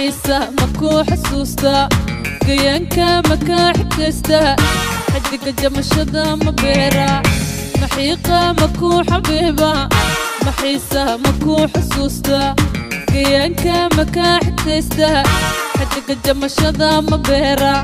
maxiisa makuu xasuusta gayaanka makaa xigaysta xidiga jamashada ma beera maxiiqa makuu xabiiba maxiisa makuu xasuusta gayaanka makaa xigaysta xidiga jamashada ma beera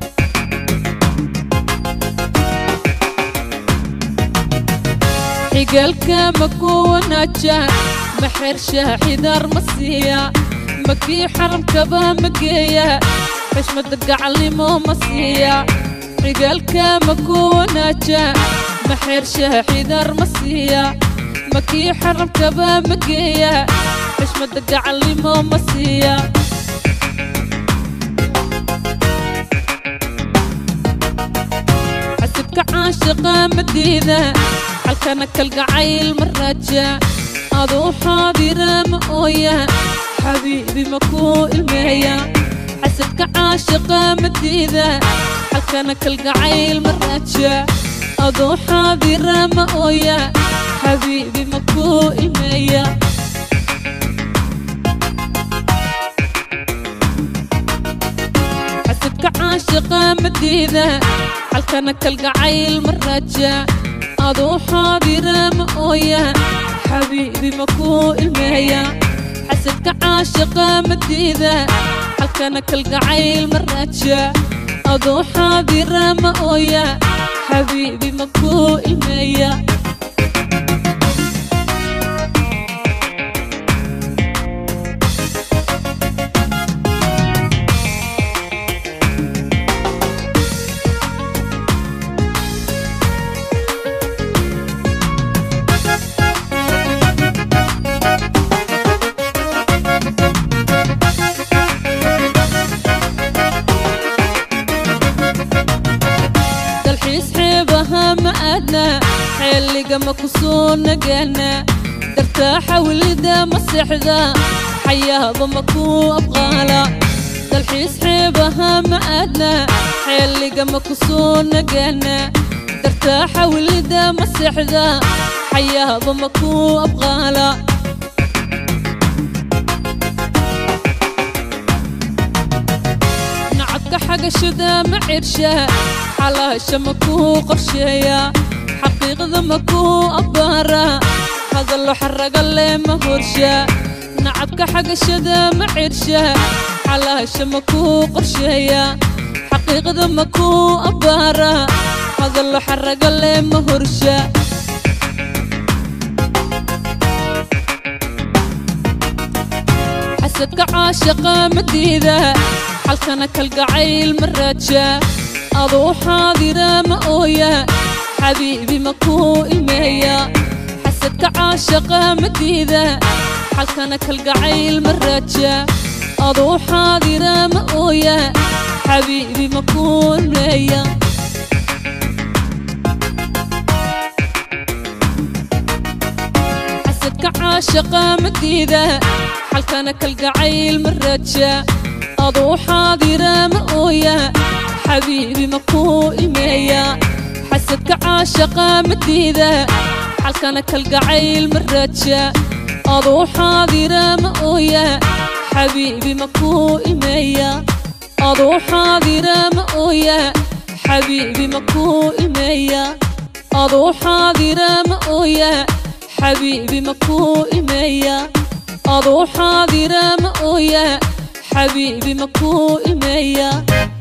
xigaalka makuu wanaaja maxeersha xidaar ma siiya makii xaramkaba ma geeya xishmada gacalnimo ma siiya xigaalka makuu wanaaja maxeersha xidaar ma siiya makii xaramkaba ma geeya xishmada gacalnimo ma siiya xasibka caashiqa madiida halkana kalgacayl ma raaja aduu xaadira ma ooya xabiibi makuu ilmeeya xasibka caashiqa madiida halkana kalgacayl ma raaja aduu xaadira ma ooya xabiibi makuu ilmeeya xasibka caashiqa madiida halkana kalgacayl ma raaja aduu xaadira ma ooya xabiibi makuu ilmeeya xasidka caashiqa madiida halkana kalgacayl ma raaja aduu xaadira ma ooya xabiibi makuu ilmeeya dalxiis xeebaha ma aadna xeeliga ma ku soo nagaana dartaaxa welida ma seexda xayaaba ma kuu abqaala dalxiis xeebaha ma aadna xeeliga ma ku soo nagaana dartaaxa welida ma seexda xayaaba ma kuu abqaala nacabka xagashada ma cirsha xalaasha ma kuu qorsheeya xaqiiqda ma kuu abbaara hadallo xaraga leh ma horsha nacabka xagashada ma cirsha xalaasha ma kuu qorsheeya xaqiiqda ma kuu abbaara hadallo xaraga leh ma horsha xasadka caashaqa madiida halkana kalgacayl ma raaja aduu xaadira ma ooya xabiibi makuu ilmeeya xasadka caashaqa madiida halkana kalgacayl ma raaja aduu xaadira ma ooya xabiibi makuu ilmeeya xasadka caashaqa madiida halkana kalgacayl ma raaja aduu xaadira ma ooya xabiibi makuu ilmeeya xasadka caashaqa madiida halkana kalgacayl ma raaja aduu xaadira ma ooya xabiibi makuu ilmeeya aduu xaadira ma ooya xabiibi makuu ilmeeya aduu xaadira ma ooya xabiibi makuu ilmeeya aduu xaadira ma ooya xabiibi makuu ilmeeya